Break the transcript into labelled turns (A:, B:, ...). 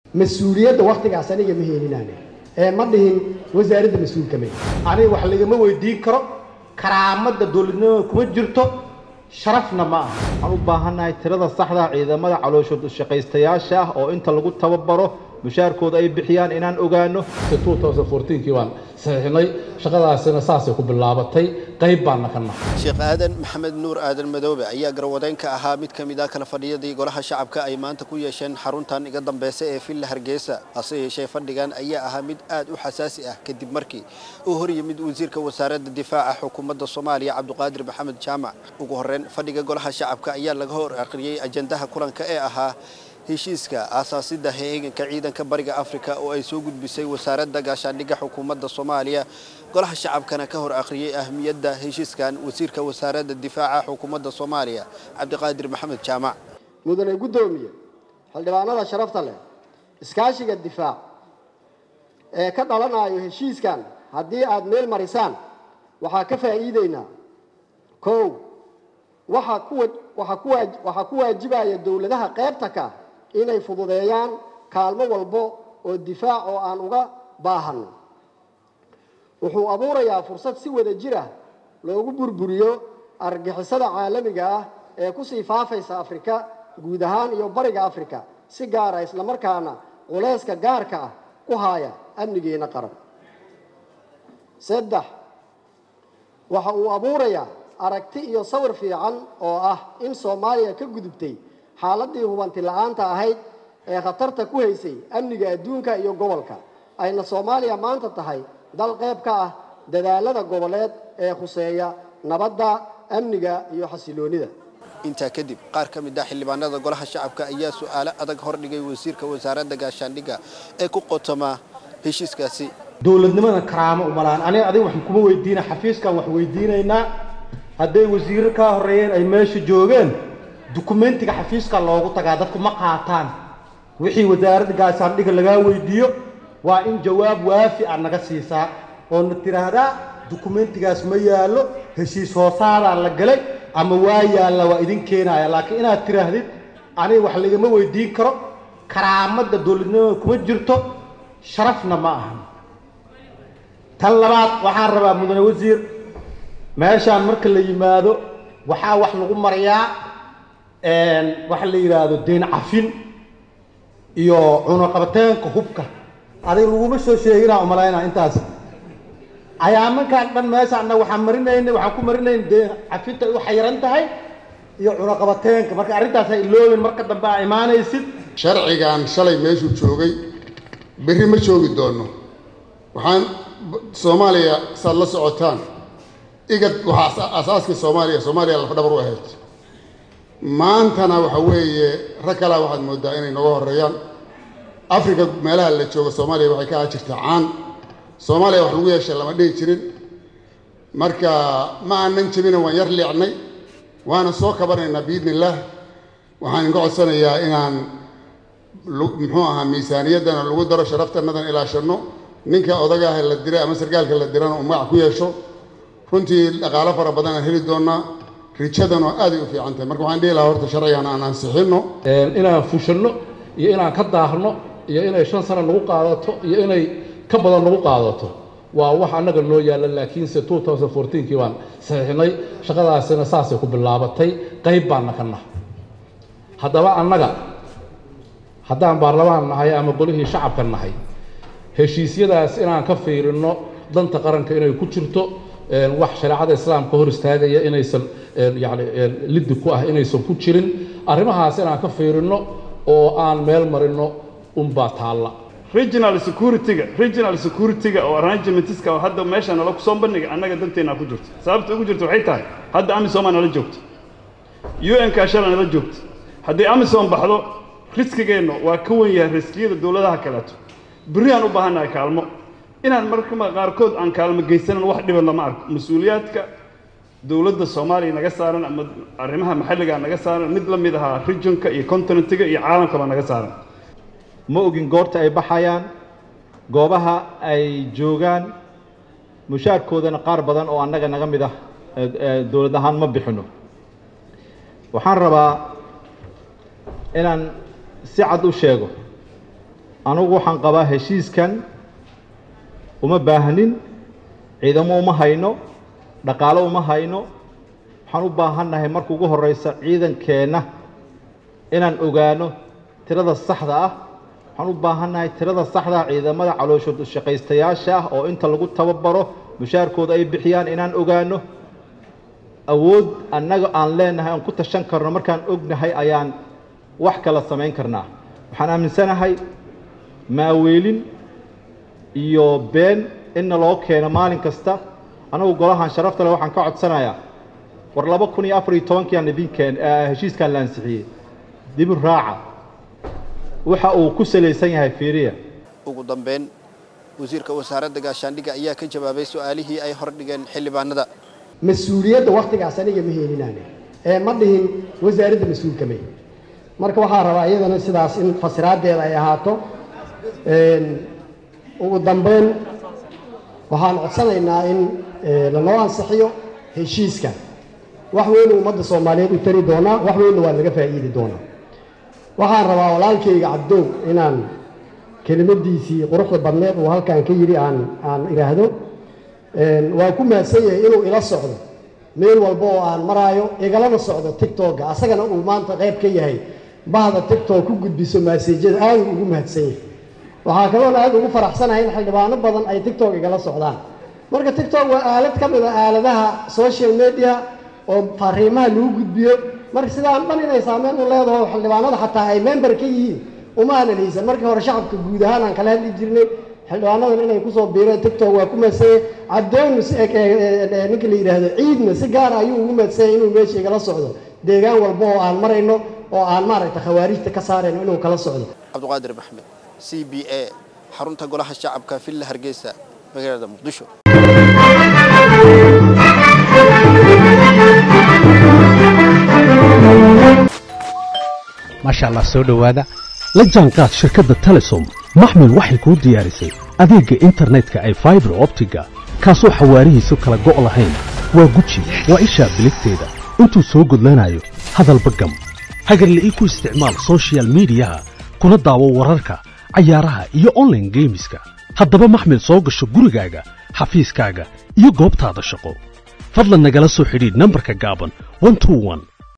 A: mas-uuliyadda waktigaas aniga ma heeninaane ee ma dhihin wasaaradda mas-uulka me
B: aniga wax lagama weydiin karo karaamadda dowladnimada kuma jirto sharafna ma aha waxaan u baahannahay tirada saxda ciidamada calooshood shaqaystayaasha ah oo inta lagu tababaro mushaarkooda ay bixiyaan inaan ogaano
C: kii baan saxiixnay shaqadaasina saasay ku bilaabatay qayb baana ka nahay
D: sheekh aadan maxamed nuur aadan madoobe ayaa garwadeyn ka ahaa mid ka mid ah kala fadhiyadii golaha shacabka ay maanta ku yeesheen xaruntan iga dambeysa ee villa hargeysa hase yeeshee fadhigan ayaa ahaa mid aad u xasaasi ah kadib markii uu hor yimid wasiirka wasaaradda difaaca xukuumadda soomaaliya cabdiqaadir maxamed jaamac ugu horreyn fadhiga golaha shacabka ayaa laga hor aqriyey ajandaha kulanka ee ahaa heshiiska aasaasidda heeganka ciidanka bariga afrika oo ay soo gudbisay wasaaradda gaashaandhigga xukuumadda soomaaliya golaha shacabkana ka hor akhriyey ahmiyadda heshiiskan wasiirka wasaaradda difaaca xukuumadda soomaaliya cabdiqaadir maxamed jaamac
A: mudane guddoomiye xildhibaanada sharafta leh iskaashiga difaac ee ka dhalanayo heshiiskan haddii aad meel marisaan waxaa ka faa'iideynaa kow waxaa ku waxaa ku waajibaya dowladaha qaybta ka inay fududeeyaan kaalmo walbo oo difaac oo aan uga baahanno wuxuu abuurayaa fursad si wada jir ah loogu burburiyo argixisada caalamiga ah ee kusii faafaysa afrika guud ahaan iyo bariga afrika si gaara islamarkaana culeyska gaarka ah ku haaya amnigeena qaran saddex waxa uu abuurayaa aragti iyo sawir fiican oo ah in soomaaliya ka gudubtay xaaladii hubanti la-aanta ahayd ee khatarta ku haysay amniga adduunka iyo gobolka ayna soomaaliya maanta tahay dal qayb ka ah dadaalada goboleed ee khuseeya nabadda amniga iyo xasiloonida
D: intaa kadib qaar ka mid ah xildhibaanada golaha shacabka ayaa su-aalo adag hordhigay wasiirka wasaaradda gaashaandhigga ee ku qotoma heshiiskaasi
B: dowladnimada karaamo umalaan aniga adiga waxaan kuma weydiina xafiiskan wax weydiinaynaa hadday wasiiro kaa horreeyeen ay meesha joogeen dukumentiga xafiiska loogu tagaa dadku ma qaataan wixii wasaaradda gaashaandhigga lagaa weydiiyo waa in jawaab waafi a naga siisaa oo na tiraahdaa dukumentigaas ma yaallo heshiis hoosaadaa la galay ama waa yaalla waa idin keenaya laakiin inaad tiraahdid aniga wax lagama weydiin karo karaamadda dowladnimada kuma jirto sharafna ma aha tan labaad waxaan rabaa mudane wasiir meeshaan marka la yimaado waxaa wax lagu marayaa waxa la yidhaahdo deyn cafin iyo cunuqabateenka hubka adig laguma soo sheeginaa umalaynaa intaas ayaamankaan dhan meesha annaga waxaan marinaynay waxaan ku marinayn deen cafinta ay u xayiran tahay iyo cunuqabateenka marka arrintaas ay iloobin marka dambe aa imaanaysid
E: sharcigan shalay meeshuu joogay berri ma joogi doono waxaan soomaaliya saad la socotaan igad waxaa asaaskii soomaaliya soomaaliya lafdhabar u ahayd maantana waxa weeye rag kalea waxaad moodaa inay nooga horreeyaan africa meelaha la joogo soomaaliya waxay ka aha jirtaa caan soomaaliya wax lagu yeeshay lama dhihi jirin marka ma aanan jebina waan yar liicnay waana soo kabanaynaa biidni illaah waxaan inka codsanayaa inaan muxuu ahaa miisaaniyaddana lagu daro sharaftanadan ilaashanno ninka odagaaha la diray ama sarkaalka la dirana uu magac ku yeesho runtii dhaqaalo fara badan aan heli doonaa rijadanoo aaday u fiican tahay marka waxaan dhihi lahaa horta sharcigan aan ansixinno
C: inaan fushanno iyo inaan ka daahno iyo inay shan sano nagu qaadato iyo inay ka badan nagu qaadato waa wax annaga noo yaalla laakiinse kii baan saxiixnay shaqadaasina saasay ku bilaabatay qayb baana ka nahay haddaba annaga haddaan baarlamaan nahay ama golihii shacabka nahay heshiisyadaas inaan ka fiirinno danta qaranka inay ku jirto wax shareecada islaamka hor istaagaya inaysan yani liddi ku ah inaysan ku jirin arrimahaas inaan ka fiirinno oo aan meel marino unbaa taalla
F: regional security-ga regional security-ga oo arrangementska oo hadda meesha nala kusoo bandhiga annaga danteena ku jirto sababta ugu jirto waxay tahay hadda amisom aa nala joogto un ka shala nala joogto haddii amisom baxdo riskigeenna waa ka wen yahay riskiyada dowladaha kaleeto berri aan u baahannahay kaalmo inaan marka qaarkood aan kaalmo geysanan wax dhiban lama arko mas-uuliyaadka dowladda soomaaliya naga saaran ama arrimaha maxalliga naga saaran mid la mid ahaa regionka iyo continentiga iyo caalamkaba naga saaran
B: ma ogin goorta ay baxayaan goobaha ay joogaan mushaarkoodana qaar badan oo annaga naga mid ah dowlad ahaan ma bixino waxaan rabaa inaan si cad u sheego anugu waxaan qabaa heshiiskan uma baahnin ciidamo uma hayno dhaqaalo uma hayno waxaan u baahannahay marka ugu horreysa ciidankeenna inaan ogaano tirada saxda ah waxaan u baahannahay tirada saxda ah ciidamada calooshood shaqaystayaasha ah oo inta lagu tababaro mushaarkooda ay bixiyaan inaan ogaano awood annaga aan leenahay aan ku tashan karno markaan ognahay ayaan wax kala samayn karnaa waxaan aaminsanahay maaweelin iyo been inna loo keeno maalin kasta anagu golahan sharafta leh waxaan ka codsanayaa war laba kun iyo afar iyo tobankiiaan idinkeen heshiiskaan la ansixiyey dibu raaca waxa uu ku salaysan yahay fiiriya
D: ugu dambeyn wasiirka wasaaradda gaashaandhigga ayaa ka jawaabay su-aalihii ay hordhigeen xildhibaanada
A: mas-uuliyadda waktigaas aniga ma heeninaane ee ma dhihin wasaaradda mas-uulka may marka waxaa rabaa iyadana sidaas in fasiraadeeda ay ahaato ugu dambeyn waxaan codsanaynaa in lanoo ansixiyo heshiiska wax weynu ummadda soomaaliyeed u tari doonaa wax weynna waa laga faa'iidi doonaa waxaan rabaa walaalkayga cabdow inaan kelimadiisii quruxda badneed uu halkan ka yidhi aan aan idhaahdo waa ku mahadsan yahay inuu ila socdo meel walba oo aan maraayo igalana socdo tictokga asagana uu maanta qayb ka yahay bahda tictok ku gudbiso maasejyada aad ugu mahadsan yahay waxaa kaloona aad ugu faraxsanahay in xildhibaano badan ay tictok igala socdaan marka tictok waa aalad ka mid a aaladaha social media oo fariimaha lagu gudbiyo marka sidaan dhan inay saameyn u leedaho xildhibaanada xataa ay member ka yihiin uma aanan haysan markii hore shacabka guud ahaan aan kala hadli jirnay xildhibaanadan inay kusoo biireen tictok waa ku madsanyay cabdoonu ninka la yidhaahdo ciidna si gaara ayuu ugu madsanyay inuu meesha igala socdo deegaan walba oo aan marayno oo aan maaragta khawaarijta ka saarayno inuu kala socdo
D: cabdiqaadir maxmed c b a xarunta golaha shacabka villa hargeysa magaalada muqdisho
G: maasha allah soo dhowaada la jaanqaad shirkadda telesom maxmil waxay kuu diyaarisay adeegga internetka ay faibar optiga kaasoo xawaarihiisu kala go' lahayn waa guji waa ishaa biligteeda intuu soo gudlanayo hadalba gam hagarle ii ku isticmaal sochial midiyaha kuna daawo wararka cayaaraha iyo onlaine geemiska haddaba maxmil soo gasho gurigaaga xafiiskaaga iyo goobtaada shaqo fadlan nagala soo xidhiidh nambarka gaaban